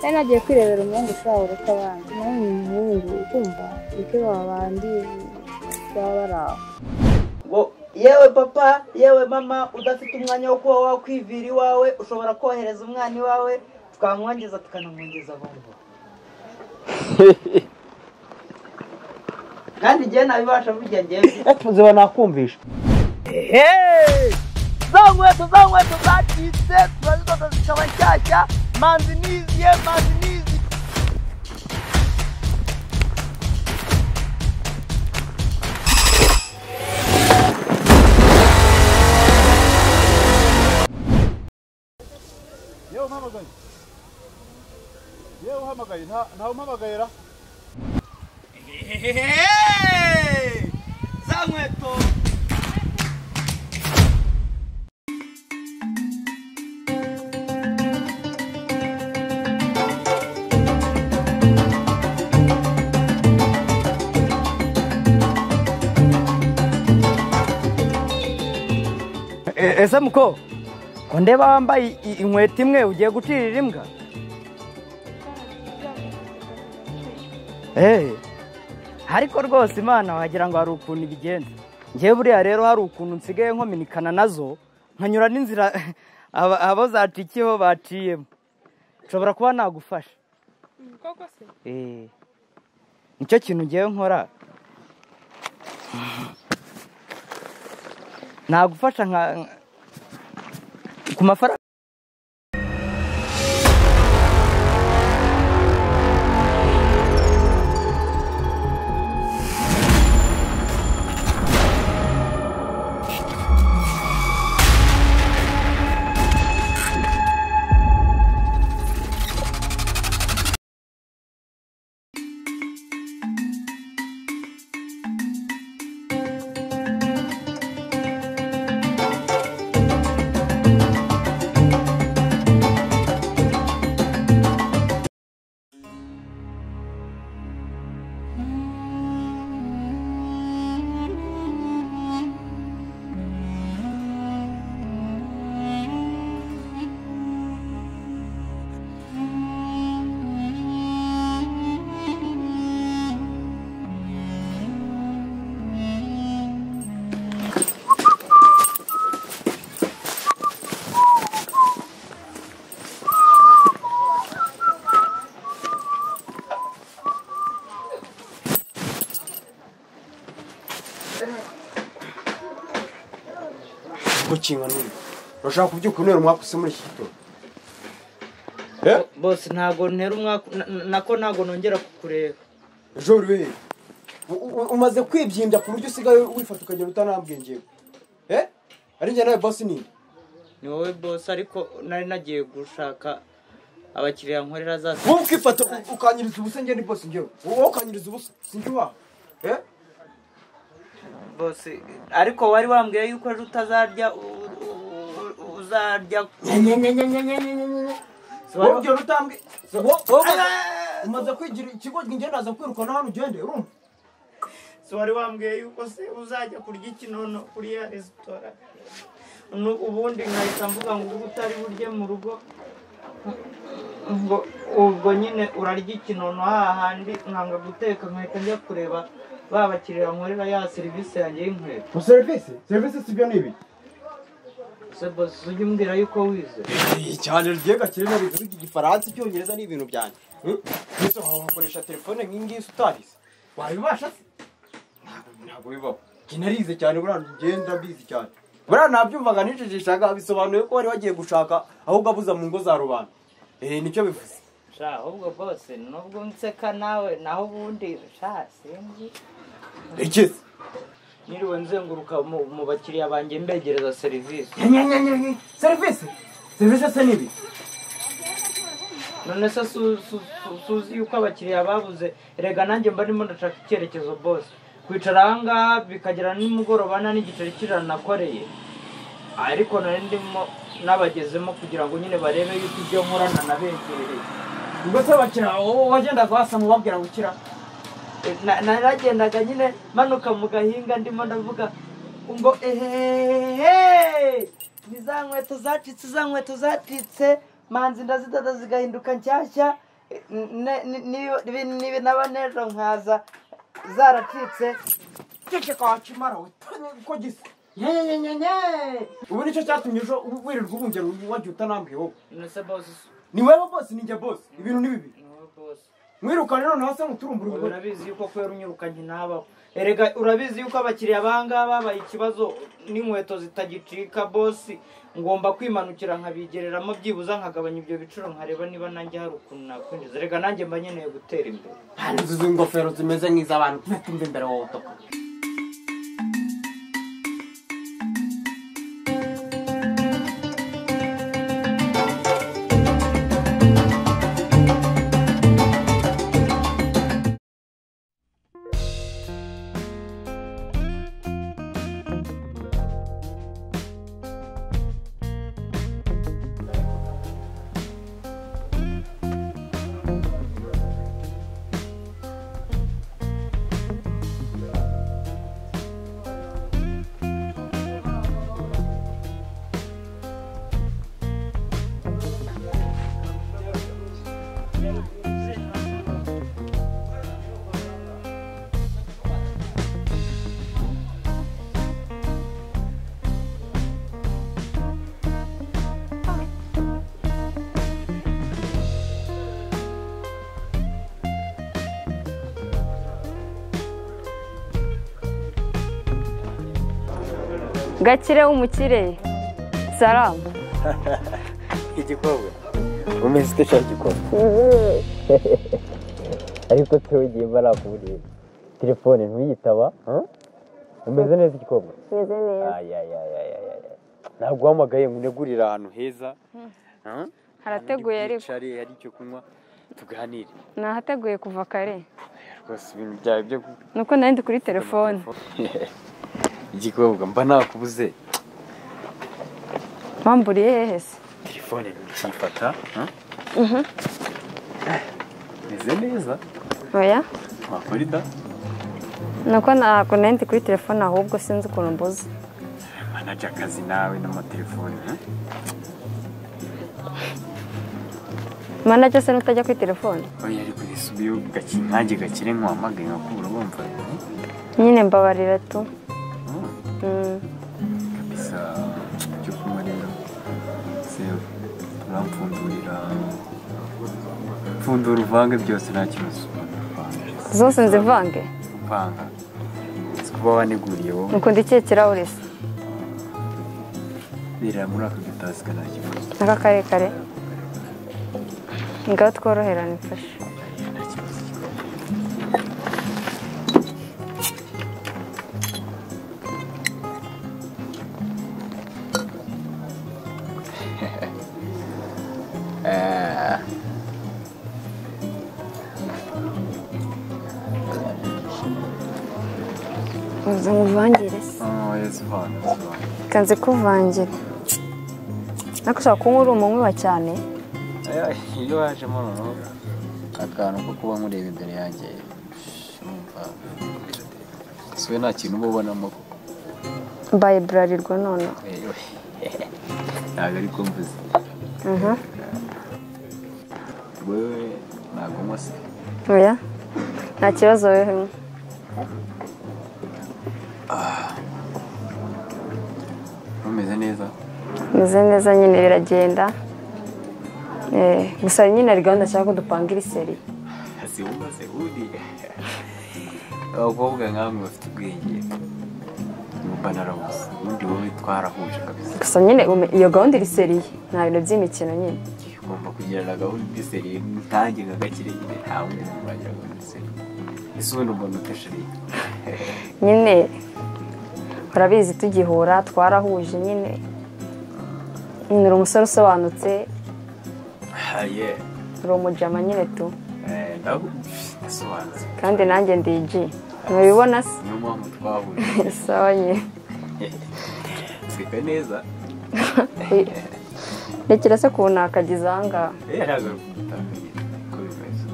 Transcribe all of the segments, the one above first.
nari nagiye kwirebera umuhungu ushobora uruta abandi nawe ni umuhungu ukumva niko babandi baba bari aho ngo yewe papa yewe mama udafite umwanya wo kuba wakwivira iwawe ushobora kohereza umwana iwawe twamwangiza tukanamwongeza bombo kandi igihe nabibasha burya ngewe epfo ziba nakumvisha za nkweto za nkweto zacitse turazidoda zikaba nshyashya manzi niziye manzi nizi yewe umpamagaye yewe uhamagaye nta ntawe umpamagaye ra za nkweto ese muko ko ndeba wambaye i- inkweto imwe ugiye gucirira imbwa eee ariko rwose imana wagira ngo hari ukuntu ibigenza ngewe buriya rero hari ukuntu nsigaye nkominikana nazo nkanyura n'inzira aba- abo zacikiyeho baciyemo nshobora kuba nagufasha koko se eee nicyo kintu ngewe nkora nagufasha nka ku mafaranga gukinga nini urashaka kubyuka unera umwaka usa muri iki gitondo bose ntabwo ntera umwaka na- na- nako ntabwo nongera kukureba ejo rero umaze kwibyimbya ku buryo usigaye wifata ukagenda utanabwengeye eh ari njye nawe bosi nini ni wowe bose ariko nari nagiye gushaka abakiriya nkorera za wowe ukifata u- ukanyiriza ubusa njye ni bosi njyewe wowe ukanyiriza ubusa sinjye ubaho eh bose ariko wari wambwiye yuko ejo utazarya u- u- u- uzarya wowe ugenda utambwe wowe wowe umaze- umaze kwigira ikigo njye naza kwirukana hano ugende urumva si wari wambwiye yuko se uzajya kurya ikinono kuri ya resitora Nu- ubundi nkahita mvuga ngo ubu utari burye mu rugo ngo ubwo nyine urarya ikinono hahandi nkanga guteka nkahita njya kureba ba bakiriya nkorera ya serivisi yanjye y'inkweto mu serivisi serivisi si byo ni ibi se bose ujye umbwira yuko wize cyane rugiye gakire na bivuga igifaransa icyongereza ni ibintu byanjye ndetse wakoresha telefone nk'ingiyi utarize wabibasha se Ntabwo- ntabwo bibaho njye narize cyane buriya ngenda mbizi cyane buriya nabyumvaga nicecekaga bisobanuye ko wari wagiye gushaka ahubwo abuza mu ngo za rubanda eh nicyo bivuze sha ahubwo bose nubwo nseka nawe naho ubundi sha sinzi ikize niriwe nzenguruka mu- mu bakiriya banjye mbegereza serivisi serivisi serivisi se n'ibi none se su- su- su- suzi yuko abakiriya babuze rega nanjye mba ndimo ndashaka icyerekezo bose kwicara ahangaha bikagera nimugoroba nta n'igiceri cy'ijana nakoreye ariko nari ndimo n'abagezemo kugira ngo nyine barebe yuko ibyo nkorana nabegereye ubwo se bakira wowe wagendaga wasama ubabwira gukira Na- naragendaga nyine manuka mu gahinga ndimo ndavuga ngo ehehehe ni za nkweto zacitse za nkweto zacitse manzi ndazidoda zigahinduka nshyashya ne- ni- niyo- nibi- nibi naba n'ejo nkaza zaracitse ceceka wakimara we uko gisa nyenyenyenyenye ubu nicyo cyatumye ejo ubu wirirwa ubungera wajya utanambwiye wowe nese bose ni wowe bose ni njye bose ibintu ni bibi niwe bose mwirukane noneho asa nk'uturumbura Wowe ubwo urabizi yuko kubera unyirukanye ntabaho erega urabizi yuko abakiriya bangaba babaye ikibazo n'inkweto zitagicika bosi ngomba kwimanukira nkabigereramo byibuze nkagabanya ibyo biciro nkareba niba nanjye hari ukuntu nakwinjiza erega nanjye mba nkeneye gutera imbere hari inzu z'ingofero zimeze nk'iz'abantu ntibatumve imbere wowe utaka gakire w'umukire salamu igikombe umeze ute ushaka igikombe ariko tewe igihe mba nakuburira telefone ntuyitaba huh? umeze neza igikombe meze neza ayayayayayaya ntabwo uhamagaye ngo unegurire ahantu heza huh? harateguye ariko Wicare, hari icyo kunywa tuganire ni ahateguye kuva kare rwose ibintu byawe byo ku- nuko nari ndi kuri telefone igikobwa mba nakubuze wamburiye hehe se telefone ntukifata huh? meze neza oya wakora ida nuko ntabwo nari ndi kuri telefone ahubwo sinzi ukuntu mbuze manager akazi nawe n'amatelefoni huh? manager se nutajya kuri telefone oya ariko risubiyo gakinkange gakire nkuhamagaye nkakubura wumva nyine mbabarira tu Mm. bisa cyo kunywa rero sewe urampfundurira pfundura uvange byose nta kibazo zose nzivange upanga si kuba waneguriye wowe nuko ndikiye kirahure se birira muri aka gatasi nta kibazo aka karekare ngaho tworoherane mfashe nta kibazo uza muvangire se oya zivanga zivanga kanze kuvangira ariko ushobora kuba uri umunywa cyane Aya, iyo wajemo noneho akantu ko kuba mureba imbere yanjye shumva siwe nta kintu uba ubonamo koko mbaye burarirwa noneho Ewe, ntabwo ariko mvuze Mhm. wewe ntabwo unywa se oya nta kibazo wewe ntumeze neza meze neza nyine biragenda Eh, gusa nyine hari gahunda nshaka ko dupangira iseri siwumva se uri abakobwa nkamwe bafite ubwenge numva narabuze ubundi wowe twarahuje kabisa gusa nyine ume- iyo gahunda iri seriye nta bintu by'imikino nyine ugomba kugirana gahunda udiseri ntange nka gakire nyine nta wundi muntu wagira gahunda udiseri ese ubundi umuntu utashiriye nyine urabizi tugihura twarahuje nyine nyine uri umusore usobanutse haye uri umujama nyine tu eh, ndabumva ndasobanutse kandi nanjye ndi igi ntubibona se niyo mpamvu twahuje sawa nyine nseka neza rekera se ukuntu nakagize ahangaha eh ntabwo ari ugutaka nyine uko bimeze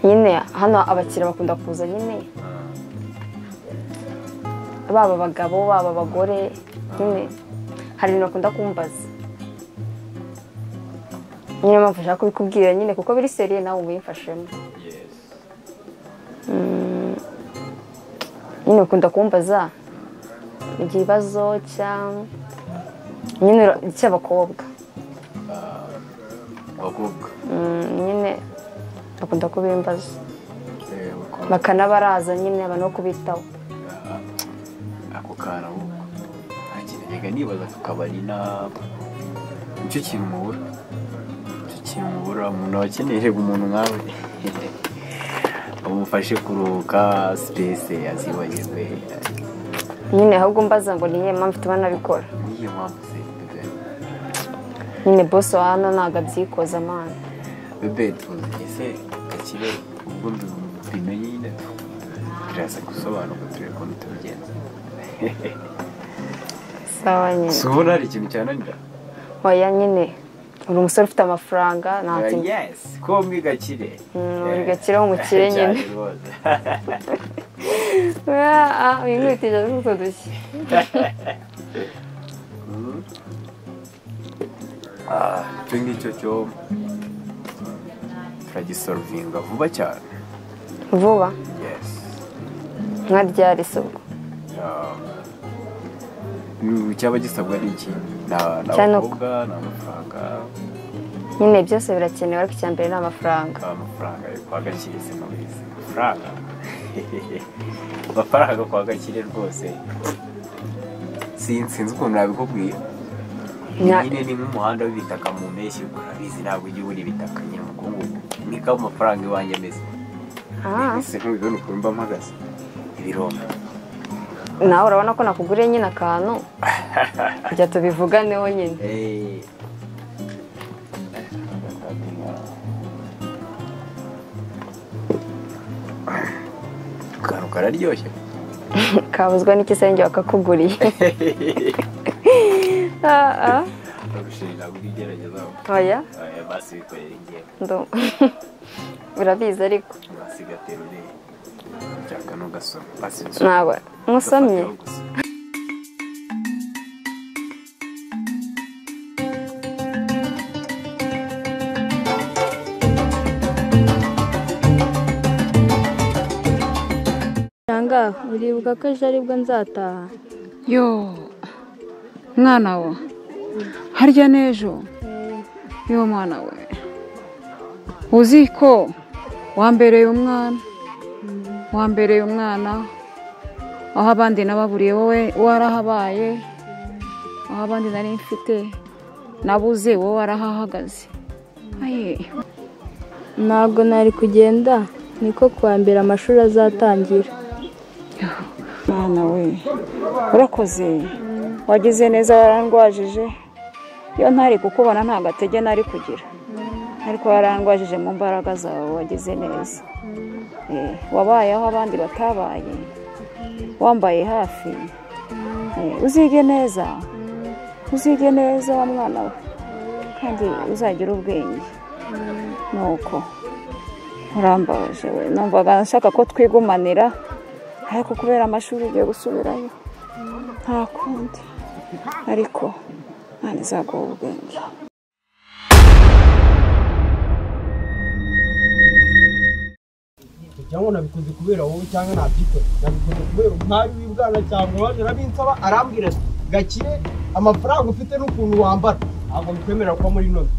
nyine hano abakiriya bakunda kuza nyine baba abagabo baba abagore nyine hari ibintu bakunda kumbaza nyine mpamvu ushaka kubikubwira nyine kuko biri seriye nawe ubu yimfashemo Mm, nyine ukunda kumbaza ikibazo cyangwa nyine ura- cy'abakobwa abakobwa Mm, nyine bakunda kubimbaza eh, abakobwa bakanabaraza nyine abantu bo kubitaho ako kana ahubwo nta kintu njyaga nibaza ku kabari na nicyo kintu mubura nicyo kintu mubura umuntu abakeneye umuntu nkawe amufashe kuruhuka sipesi azibagirwe nyine ahubwo mbaza ngo niye mpamvu ituma nabikora niyo mpamvu se bebe nyine bose wa hano ntabwo abyikoza amana bebe tuzi se gakire ubwo mbimenye nyine turasa gusobanuka turebe ukuntu tubigenza sawa si nyine ubona hari ikintu cyananira oya nyine uri umusore ufite amafaranga nta kintu yesi ko mwi gakire Mm, uri gakire w'umukire nyine. Cyane rwose. winkutije utwo dushya Ah, icyo ngicyo cyo turagisorovinga vuba cyane vuba yesi nka ryari isoko cyaba gisabwa n'iki ni Cyane abakobwa ni amafaranga nyine byose birakenewe ariko icya mbere ni amafaranga amafaranga yo kwa gakire se mubizi amafaranga amafaranga kwa gakire rwose Sin- sinzi ukuntu nabikubwiye Nya- nyine ni nk'umuhanda w'ibitaka mu mpeshyi urabizi ntabwo ujya ubura ibitaka nyine umukungugu niko amafaranga iwanjye ameze Ah, ese ntubibona ukuntu mba mpagaze ibirombe nawe urabona ko nakuguriye nyine akantu kujya tubivuganeho nyine akantu kararyoshye kabuzwa n'ikisenge wakakuguriye Ah, ah, urushinga bw'igerageza oya aya basi bikorera ingewe ndu- urabizi ariko basigatera urebe cyangwa n'ugasoma basi nawe nkusomye ugafataho gusa. cyangwa uribuka ko ejo aribwo nzataha yo mwana we harya n'ejo yo mwana we uzi ko wambereye umwana wambereye umwana aho abandi nababuriye wowe warahabaye aho abandi nari mfite nabuze wowe warahahagaze aye ntabwo nari kugenda niko kuwa mbere amashuri azatangira mwana we urakoze wagize neza warandwajije iyo ntari kukubona nta gatege nari kugira ariko warandwajije mu mbaraga zawe wagize neza Eh, wabaye aho abandi batabaye wambaye hafi Eh, uzige neza uzige neza wa mwana we kandi uzagira ubwenge nuko urambaje we numvaga nshaka ko twigumanira ariko kubera amashuri ugiye gusubirayo nta kundi ariko nta n'izaguha ubwenge cyangwa nabikoze kubera wowe cyangwa nabyikoze nabikoze kubera umwari w'ibwana cyangwa waje arabinsaba arambwira ati gakire amafaranga ufite n'ukuntu wambara ntabwo bikwemera kuba muri noze